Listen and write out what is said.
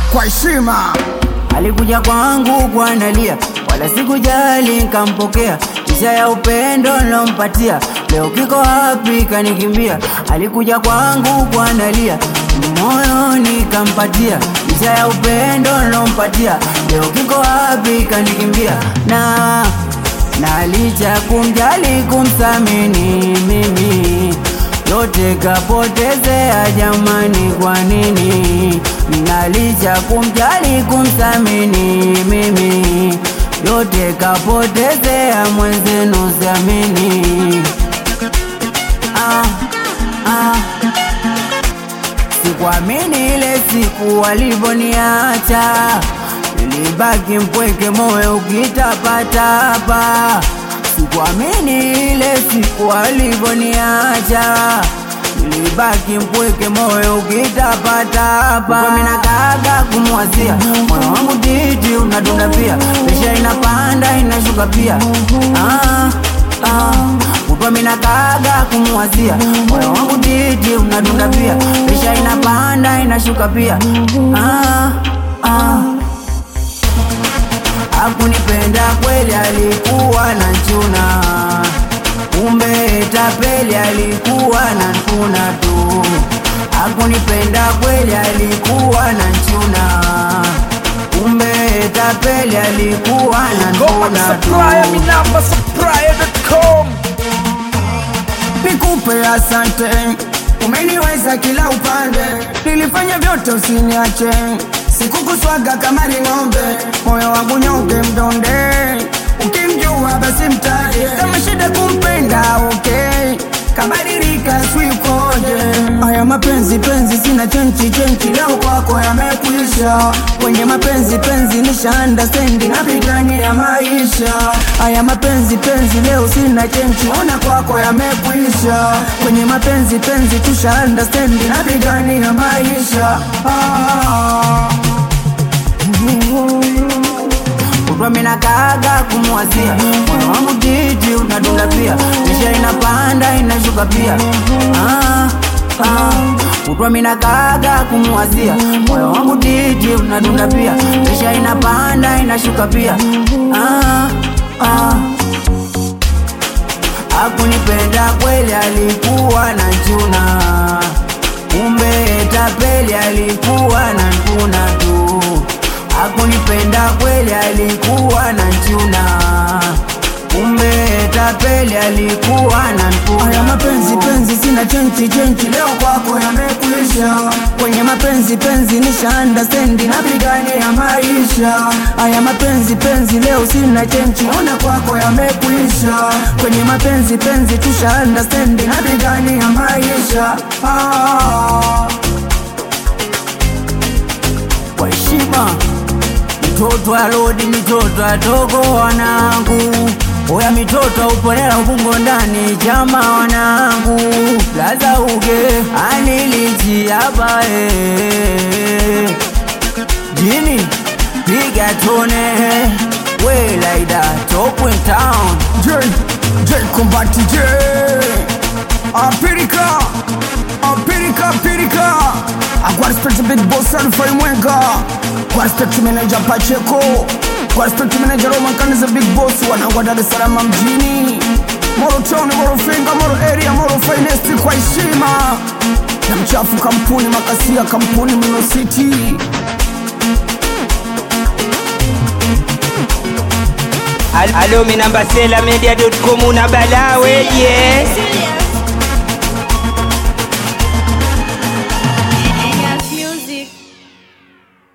kwa heshima. Alikuja kwangu kwa nalia, wala sikujali nkampokea, isha ya upendo nilompatia, leo kiko wapi kanikimbia. Alikuja kwangu kwa nalia, moyo nikampatia, isha ya upendo nilompatia, leo kiko wapi kanikimbia. Na na licha kumjali kumthamini mimi yote kapotezea jamani, kwa nini? Na licha kumjali kumthamini mimi yote kapotezea mwenzenu, siamini. Ah, ah. Sikuamini ile siku walivoniacha, nilibaki mpweke, moyo ukitapatapa. Sikuamini ile siku walivoniacha, nilibaki mpweke, moyo ukitapatapa. Mimi nakaga kumwazia, moyo wangu titi unadunda pia, presha inapanda inashuka pia. Ah, ah. Kutwa mina kaga kumwazia moyo wangu titi unadunda pia, presha inapanda inashuka pia. Ah, ah. Hakunipenda kweli, alikuwa na nchuna, kumbe tapeli, alikuwa na nkuna tu. Hakunipenda kweli, alikuwa na nchuna, kumbe tapeli, alikuwa na Goma nkuna supplier, tu. mi namba supplier.com. Nikupe asante, umeniweza kila upande, nilifanya vyote usiniache, sikukuswaga kama ni ng'ombe, moyo wangu nyonge mdonde, ukimjua basi mtaje, kama shida kumpenda okay, kabadilika swikoje, haya mapenzi penzi sina chenchi chenchi, leo kwako yamekuisha, kwenye mapenzi penzi nisha understand, napigania maisha, haya mapenzi penzi leo sina chenchi, ona kwako yamekuisha, kwenye mapenzi penzi tusha understand, napigania maisha ah. Kutwa mina kaga kumwazia moyo wangu titi unadunda pia, presha inapanda inashuka pia. Ah, ah. Kutwa mina kaga kumwazia moyo wangu titi unadunda pia, presha inapanda inashuka pia. Ah, ah. Hakunipenda kweli, alikuwa na chuna, kumbe tapeli, alikuwa na nkuna tu. Hakunipenda kweli, alikuwa na nchuna, kumbe tapeli, alikuwa na nkuna Haya mapenzi tu. penzi sina chenchi chenchi, leo kwako yamekuisha. Kwenye mapenzi penzi nisha understand, napigania maisha. Haya mapenzi penzi leo sina chenchi, ona kwako yamekuisha. Kwenye mapenzi penzi tusha understand, napigania maisha ah. kwa heshima. Mitoto ya lodi, mitoto ya togo wanangu, oya mitoto uponela ubungo ndani chama wanangu, laza uge anilichi hapa eh. jini piga tone we like that top in town J, J Combat J Apirika Apirika Apirika Kwa respect big boss Alfa Mwenga Kwa respect manager Pacheco Kwa respect manager Roman Kaniza big boss Wanangwa Dar es Salaam mjini Moro Town, Moro Finga, Moro Area, Moro Finest kwa heshima na mchafu kampuni makasia kampuni Mino City Alo, mi namba sela media.com una balaa weje